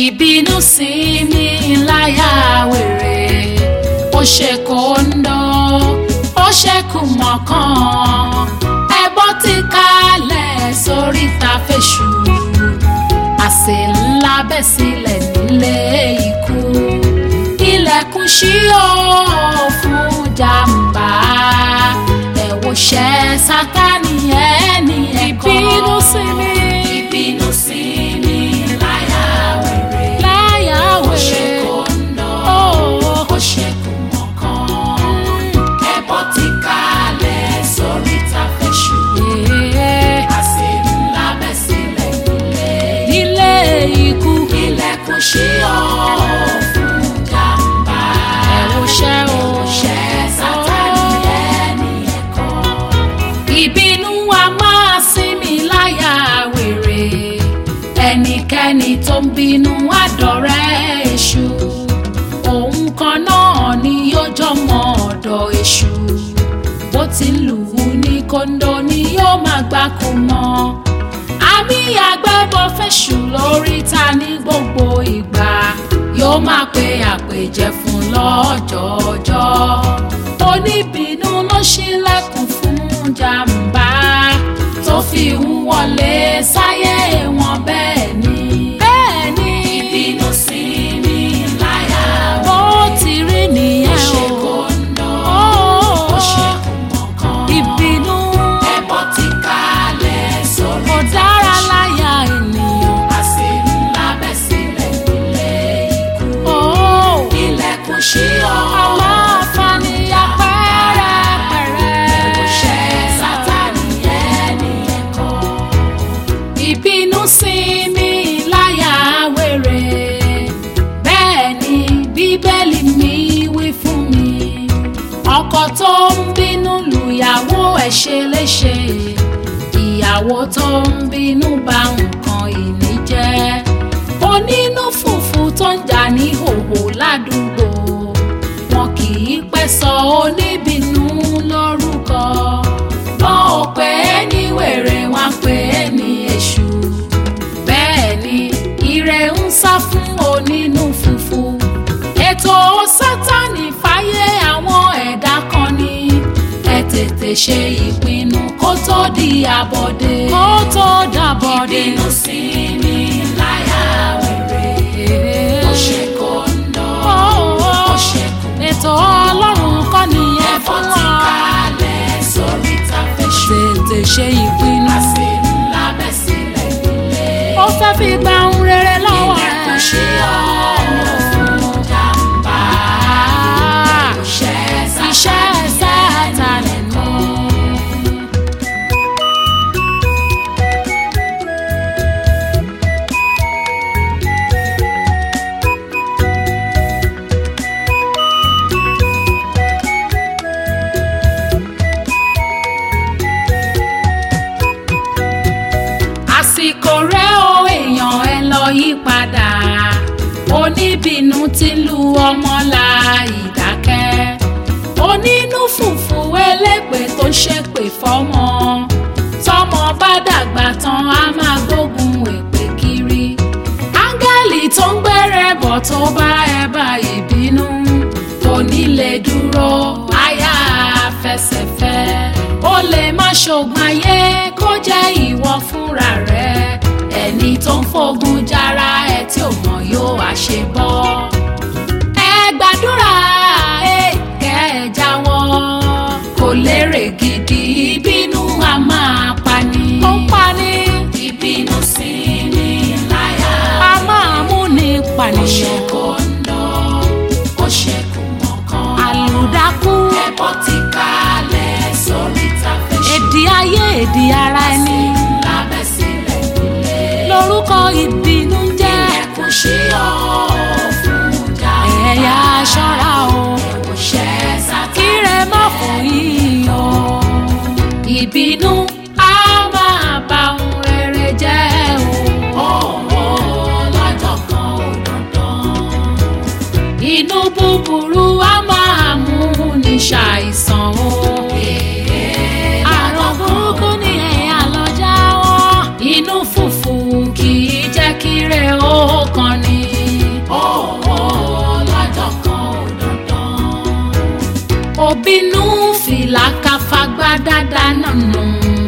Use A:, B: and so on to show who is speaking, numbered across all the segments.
A: ìbínú sí mi láyà wèrè ó ṣe kóńdó ó ṣe kùmọ̀kan ẹbọ ti kalẹ̀ sórí ta fèṣù àsè ńlá bẹ́ sílẹ̀ nílé ikú ilẹ̀kùn ṣí ó fún jàǹbá ẹ̀wò ṣẹ́ sátánì ẹni ẹ̀kọ́ ìbínú sí mi ìbínú sí mi láyà wèrè láyà wèrè ó ṣe kóńdó ó ṣe kùmọ̀kan ẹbọ ti kalẹ̀ sórí ta fèṣù àsè ńlá bẹ́ sílẹ̀ nílé
B: ilé ikú
A: ilẹ̀kùn ṣí ọ́ fún jàǹbá.
B: ẹ̀wò ṣẹ́ o
A: Ẹ̀wòṣẹ́ Sátánì ẹni ẹ̀kọ́. Ìbínú wa máa sinmi láyà wèrè. Ẹnikẹ́ni tó ń bínú àdọ̀rẹ́ èṣù. Òun kan náà ni yóò jọmọ ọ̀dọ̀ èṣù. Bó ti lù ú ní kóńdó ni yóò máa gbáko mọ́ àmì àgbẹ̀bọ̀ fẹ̀sù lórí ta ní gbogbo ìgbà yóò máa pe àpèjẹ fún lọ́jọ́ọjọ́ oníbínú ló ṣílẹ̀kùn fún jàǹbá tó fi ń wọlé sáyé wọn bẹ́ẹ̀ ni bẹ́ẹ̀ ni ìbínú sí mi láyà
B: bó ti rí
A: ó
B: nìyẹn
A: ṣe
B: o
A: kóńdó
B: Ó,
A: ó ṣe kùmọ̀kan
B: ìbínú
A: ẹbọ ti kalẹ̀ sórí
B: kò dára láyà ènìyàn
A: àsè ńlá bẹ́ sílẹ̀ nílé ikú.
B: ó
A: ilẹ̀kùn ṣí ọ́
B: aláfààní apẹ́rẹ́pẹ́rẹ́
A: ẹ̀wòṣẹ́ Sátánì ẹni ẹ̀kọ́. ìbínú sí mi láyà wèrè bẹ́ẹ̀ ni bíbélì mi wí fún mi ọkọ tó ń bínú lùyàwó ẹ̀ ṣe léṣe ìyàwó tó ń bínú bà nǹkan ìní jẹ́ onínú fùfú tó ń jà ní hòhò ládùúgbò wọn kì í pẹ́ sọ oníbínú lórúkọ wọn ò pè é ní wèrè wọn pè é ní èṣù bẹ́ẹ̀ ni ire ń sá fún onínú fùfú ètò sátánì fáyé àwọn ẹ̀dá kan ní ẹ tètè ṣe ìpinnu kó tó di àbọ̀dé
B: kó tó dàbọ̀dé
A: ìbínú sí mi láyà wèrè ó ṣe kóńdó ó ṣe kù
B: ètò ọlọ́run kọ́ nìyẹn
A: ẹ̀fọ́
B: fún
A: ti
B: wa
A: kalẹ̀ sórí tàfẹ́ṣù
B: tètè ṣe ìpinnu
A: àsè ńlá bẹ́ sílẹ̀ nílé
B: ó fẹ́ fi gba ohun rere lọ́wọ́
A: ilẹ̀kùn
B: ẹ̀
A: ṣí ọ́ fún jàǹbá ẹ̀wòṣẹ́
B: iṣẹ́ Sátánì nù.
A: àsìkò rẹ o èèyàn ẹ lọ yí padà oníbínú ti lu ọmọ la ìdákẹ́ onínú fùfú elépè tó ń ṣépè fọ́mọ tọ́mọ bá dàgbà tán á máa gbógun èpè kiri áńgẹ́lì tó ń gbẹ́rẹ́ bọ̀ tó bá ẹ bá ìbínú kò ní lè dúró àyà fẹsẹ̀fẹ́ ó lè má ṣògùn ayé kó jẹ́ ìwọ fúnra rẹ ẹni tó ń fogun jára ẹ tí ò mọ̀ yóò wá ṣe bọ́ ẹ gbàdúrà ẹ kẹ́ ẹ jáwọ́ kò lérè gidi ìbínú a máa pani
B: ó ń pani
A: ìbínú sí ni láyà
B: a máa mú ní
A: ó ṣe
B: pànìyàn
A: kóńdó ó ṣe kùmọ̀kan
B: àlùdákú
A: ẹbọ ti kalẹ̀ sórí tàfẹ́ṣù
B: èdè ayé èdè ara ẹni
A: lábẹ́ sílẹ̀ nílé
B: lórúkọ ìbínú ń jẹ́
A: ilẹ̀kùn ṣí ọ́ fún jàǹbá
B: ẹ̀yà aṣọ́ra o
A: ẹ̀wòṣẹ́ Sátánì
B: kíre má fò yín o
A: ìbínú á máa bà ohun rere jẹ́ o ọ̀wọ́ lọ́jọ́ kan ò dandan inú búburú á máa mú ní ṣàìsàn o
B: àrùn burúkú ni ẹ̀yà lọ jáwọ́
A: inú fùfù kì í jẹ́ kí rẹ̀ ó kàn ní bínú fìlà káfagbá dáadáa nànà.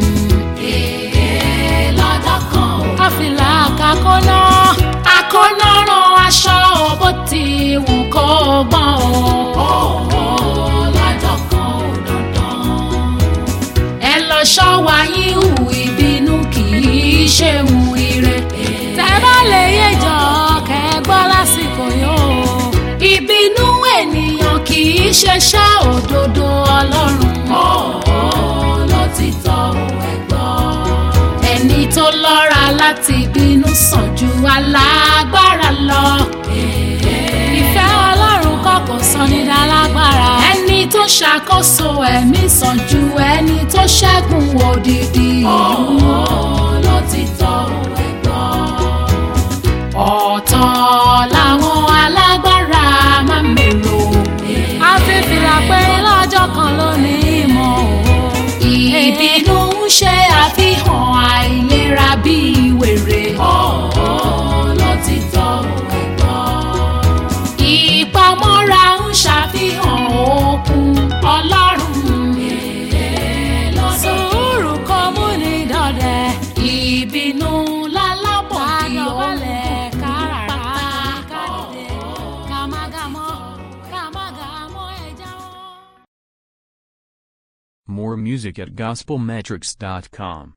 A: Èè lọ́jọ́ kan ò
B: káfílà kakọ́nà
A: akọ́nọ́rán aṣọ bó ti wù kó gbọ́n o. lọ́jọ́ kan ò dandan. ẹ lọ ṣọ́wa yín hù ìbínú kì í ṣe hù ire.
B: tẹ́ bá lè yéjọ kẹ́ gbọ́ lásìkò yóò.
A: ìbínú ènìyàn kì í ṣeṣẹ́ òdodo ọlọ́run. ló ti tọ́ ẹ gbọ́. ẹni tó lọ́ra láti bínú sàn ju alágbára lọ.
B: ìfẹ́ ọlọ́run kọ̀kọ̀ sọ ní dálágbára.
A: ẹni tó ṣàkóso ẹ̀mí sàn ju ẹni tó ṣẹ́gun òdìdí ìlú. ló ti tọ́ ẹ gbọ́. ọ̀tọ̀ làwọn alágbára máa mèrò.
B: a fi fìlà pé lọ́jọ́ kan lónìí ìmọ̀ o.
A: ìbínú ń ṣe àfihàn àìlera bíi wèrè. ló ti tọ́ ẹ gbọ́. ìpamọ́ra ń ṣàfihàn okun ọlọ́run.
B: sùúrù kọ́ mú ní dọ̀dẹ̀.
A: ìbínú lálábọ̀ kí ó
B: Kádọ̀bálẹ̀ káràrá kádìdé kàmágàmọ́ kàmágàmọ́ ẹja wọn.
C: More music at gospelmetrics.com.